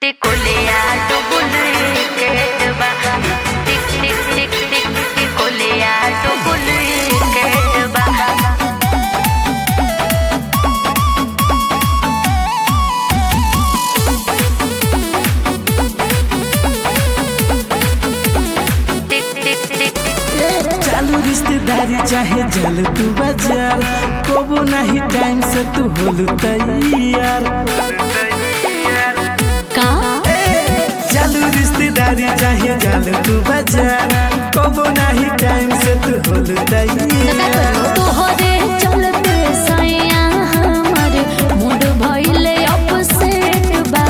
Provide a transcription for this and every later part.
टिकुलिया टुकुली केटबा टिक टिक टिक टिक टिकुलिया टुकुली केटबा टिक टिक टिक चालू रिश्तेदारी चाहे जल तू बाजार कबो नहीं टाइम से तू होलू तैयार का चालू रिश्तेदारी चाहे जल तू बाजार कबो नहीं टाइम से तू होलू तैयार तोहरे चलते सैया हमर मूड भइले अपसेट बा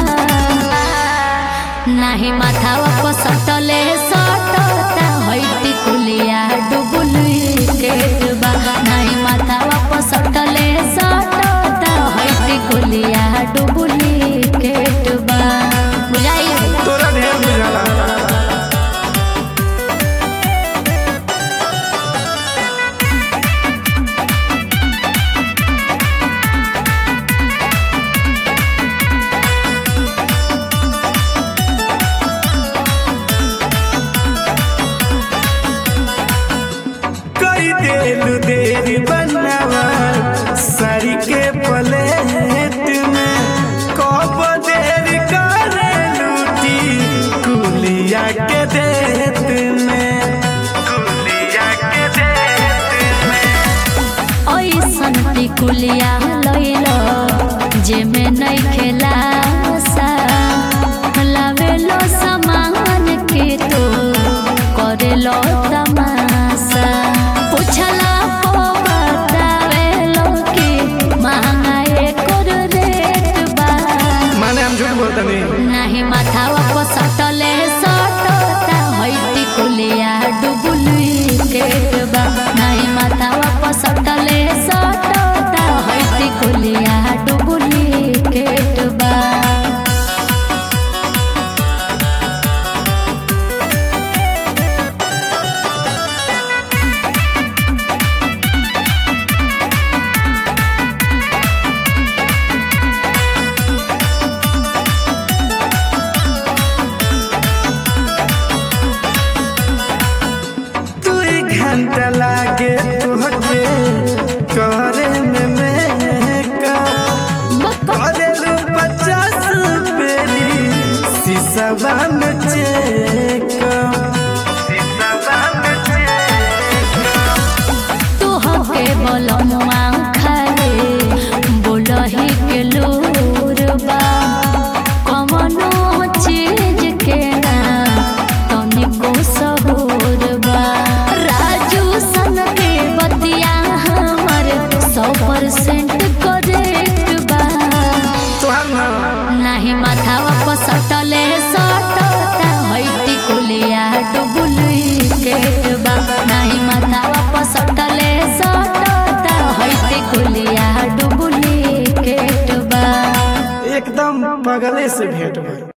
नाही माथावा पर सटले सटता हइती कुलिया डुबुली केट बा नाही माथावा पर सटले सटता हइती कुलिया डुबुली केट बा बुझाई तोरा ढेर बुझाला कई देलू देरी बनावा साड़ी के प्लेट में कब देरी करे लूटी कुलिया के देत में कुलिया के देत में ऐसन टिकुलिया लैल जेमे नै खेला लावेलो सामान के तो करेलो तमाशा पूछला को बतावेलो कि महंगा एकर रेट बा माने हम झूठ बोलते नहीं नाही माथावा पर सटले सटता हइती कुलिया डुबुली केटबा नाही माथावा पर सटले सटता हइती कुलिया डुबुली केटबा तू एक घंटा लागे तुहके करे में मेकअप करेलू पचास पेली शीशवा में चेकअप शीशवा में चेकअप तू हके बोलमुआ खाले बोलही के लोरबा कवनो चीज के ना तनिको सहूरबा राजू सन के बतिया हमर सौ परसेंट करेक्ट बा तोहार ना नाही माथावा पर सटले सटता हइती कुलिया डुबुली केटबा नाही माथावा पर सटले सटता हइती कुलिया डुबुली केटबा एकदम बगले से भेंट भर